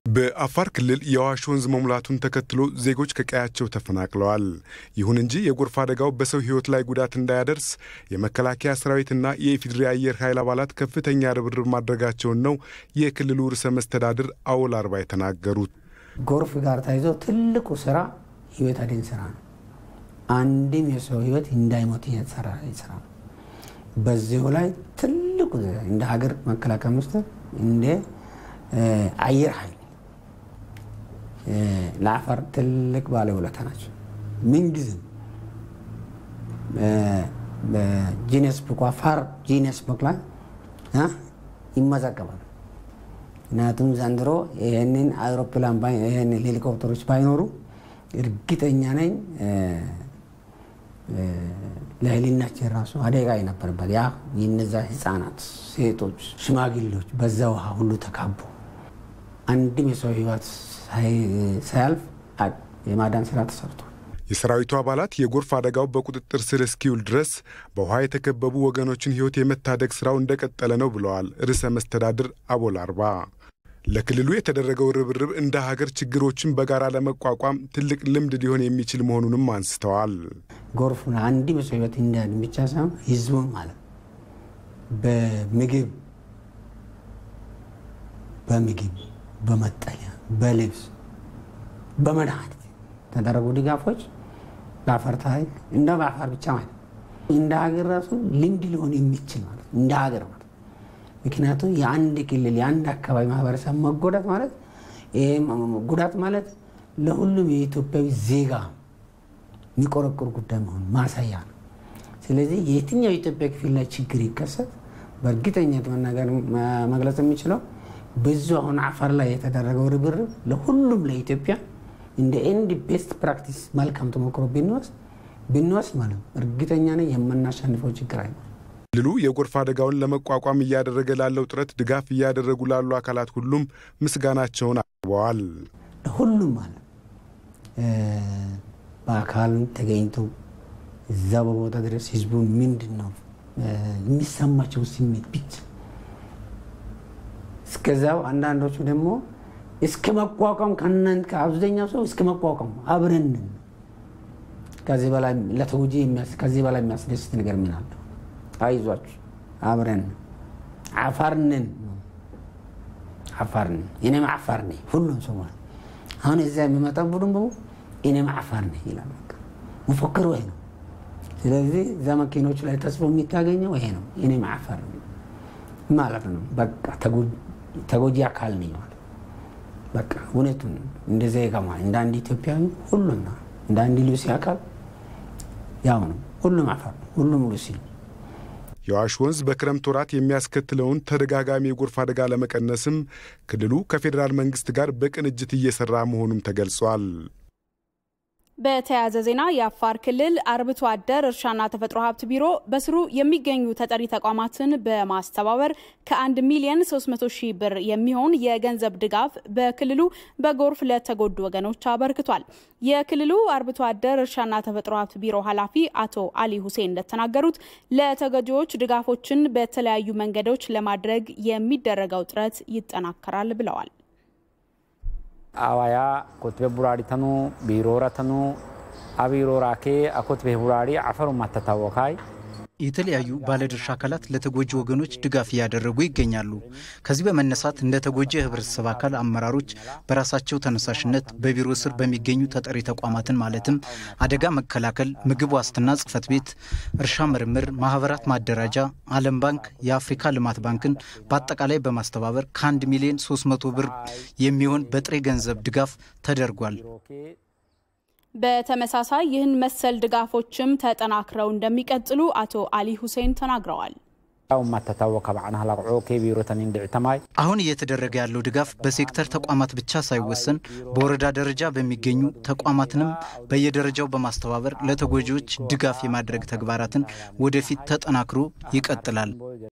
በአፋር ክልል የአዋሽ ወንዝ መሙላቱን ተከትሎ ዜጎች ከቀያቸው ተፈናቅለዋል። ይሁን እንጂ የጎርፍ አደጋው በሰው ሕይወት ላይ ጉዳት እንዳያደርስ የመከላከያ ሰራዊትና የኢፌዴሪ አየር ኃይል አባላት ከፍተኛ ርብርብ ማድረጋቸውን ነው የክልሉ ርዕሰ መስተዳድር አወል አርባ የተናገሩት። ጎርፍ ጋር ተያይዞ ትልቁ ስራ ህይወት አድን ስራ ነው። አንድም የሰው ህይወት እንዳይሞት እየተሰራ ስራ ነው። በዚሁ ላይ ትልቁ እንደ ሀገር መከላከያ ሚኒስቴር እንደ አየር ኃይል ለአፋር ትልቅ ባለውለታ ናቸው። ምንጊዜም በጂነስ ቡክ አፋር ጂነስ ቡክ ላይ ይመዘገባል። ምክንያቱም ዘንድሮ ይህንን አውሮፕላን ይህን ሄሊኮፕተሮች ባይኖሩ እርግጠኛ ነኝ ለህሊናችን ራሱ አደጋ የነበረበት ያ የነዛ ህፃናት፣ ሴቶች፣ ሽማግሌዎች በዛ ውሃ ሁሉ ተካቡ አንድም የሰው ህይወት ሳያልፍ የማዳን ስራ ተሰርቷል። የሰራዊቱ አባላት የጎርፍ አደጋው በቁጥጥር ስር እስኪውል ድረስ በውሃ የተከበቡ ወገኖችን ህይወት የመታደግ ስራው እንደቀጠለ ነው ብለዋል ርዕሰ መስተዳድር አቦል አርባ። ለክልሉ የተደረገው ርብርብ እንደ ሀገር ችግሮችን በጋራ ለመቋቋም ትልቅ ልምድ ሊሆን የሚችል መሆኑንም አንስተዋል። ጎርፉን አንድም የሰው ህይወት እንዲያድን ብቻ ሳይሆን ህዝቡን ማለት በምግብ በምግብ በመጠለያ በልብስ በመድኃኒት የተደረጉ ድጋፎች በአፋር ታሪክ እንደ በአፋር ብቻ ማለት እንደ ሀገር ራሱ ልምድ ሊሆን የሚችል ማለት እንደ ሀገር ማለት ምክንያቱም የአንድ ክልል የአንድ አካባቢ ማህበረሰብ መጎዳት ማለት ይሄ ጉዳት ማለት ለሁሉም የኢትዮጵያዊ ዜጋ የሚቆረቁር ጉዳይ መሆኑ ማሳያ ነው። ስለዚህ የትኛው የኢትዮጵያ ክፍል ላይ ችግር ይከሰት በእርግጠኝነት መናገር መግለጽ የሚችለው ብዙ አሁን አፋር ላይ የተደረገው ርብርብ ለሁሉም ለኢትዮጵያ እንደ ኤንድ ቤስት ፕራክቲስ መልካም ተሞክሮ ብንወስድ ብንወስድ ማለት ነው እርግጠኛ ነኝ የምናሸንፈው ችግር አይኖርም። ክልሉ የጎርፍ አደጋውን ለመቋቋም እያደረገ ላለው ጥረት ድጋፍ እያደረጉ ላሉ አካላት ሁሉም ምስጋናቸውን አቅርበዋል። ለሁሉም ማለት በአካል ተገኝቶ እዛ በቦታ ድረስ ህዝቡ ምንድን ነው የሚሰማቸው ስሜት ብቻ እስከዛው አንዳንዶቹ ደግሞ እስከ መቋቋም ከእናንተ ከአብዛኛው ሰው እስከ መቋቋም አብረን ከዚህ በላይ ለተጎጂ ከዚህ በላይ የሚያስደስት ነገር ምን አለ? አይዟችሁ አብረን አፋርንን አፋርን እኔም አፋር ነኝ። ሁሉም ሰው ማለት አሁን እዚያ የሚመጣው ቡድን በሙ እኔም አፋር ነኝ ይላል። መፎክሩ ይሄ ነው። ስለዚህ እዛ መኪኖቹ ላይ ተጽፎ የሚታገኘው ይሄ ነው። እኔም አፋር ነኝ ማለት ነው። በቃ ተጎጂ አካል ነኝ ማለት በቃ እውነቱን እንደ ዜጋ እንደ አንድ ኢትዮጵያዊ ሁሉና እንደ አንድ ሉሲ አካል ያው ነው። ሁሉም አፋር ነው። ሁሉም ሉሲ ነው። የአዋሽ ወንዝ በክረምት ወራት የሚያስከትለውን ተደጋጋሚ የጎርፍ አደጋ ለመቀነስም ክልሉ ከፌዴራል መንግስት ጋር በቅንጅት እየሰራ መሆኑም ተገልጿል። በተያያዘ ዜና የአፋር ክልል አርብቶ አደር እርሻና ተፈጥሮ ሀብት ቢሮ በስሩ የሚገኙ ተጠሪ ተቋማትን በማስተባበር ከ1 ሚሊዮን 300 ሺህ ብር የሚሆን የገንዘብ ድጋፍ በክልሉ በጎርፍ ለተጎዱ ወገኖች አበርክቷል። የክልሉ አርብቶ አደር እርሻና ተፈጥሮ ሀብት ቢሮ ኃላፊ አቶ አሊ ሁሴን እንደተናገሩት ለተጎጂዎች ድጋፎችን በተለያዩ መንገዶች ለማድረግ የሚደረገው ጥረት ይጠናከራል ብለዋል። አዋያ ኮትቤ ቡራሪ ተኑ ቢሮረ ተኑ አቢሮራ ኬ አኮትቤ ቡራሪ አፈሩ ማተታወካይ የተለያዩ ባለድርሻ አካላት ለተጎጂ ወገኖች ድጋፍ እያደረጉ ይገኛሉ። ከዚህ በመነሳት እንደ ተጎጂ የህብረተሰብ አካል አመራሮች በራሳቸው ተነሳሽነት በቢሮ ስር በሚገኙ ተጠሪ ተቋማትን ማለትም አደጋ መከላከል፣ ምግብ ዋስትና ጽህፈት ቤት፣ እርሻ ምርምር፣ ማህበራት ማደራጃ፣ ዓለም ባንክ፣ የአፍሪካ ልማት ባንክን በአጠቃላይ በማስተባበር ከአንድ ሚሊዮን 300 ብር የሚሆን በጥሬ ገንዘብ ድጋፍ ተደርጓል። በተመሳሳይ ይህን መሰል ድጋፎችም ተጠናክረው እንደሚቀጥሉ አቶ አሊ ሁሴን ተናግረዋል። አሁን እየተደረገ ያለው ድጋፍ በሴክተር ተቋማት ብቻ ሳይወሰን በወረዳ ደረጃ በሚገኙ ተቋማትንም በየደረጃው በማስተባበር ለተጎጂዎች ድጋፍ የማድረግ ተግባራትን ወደፊት ተጠናክሮ ይቀጥላል።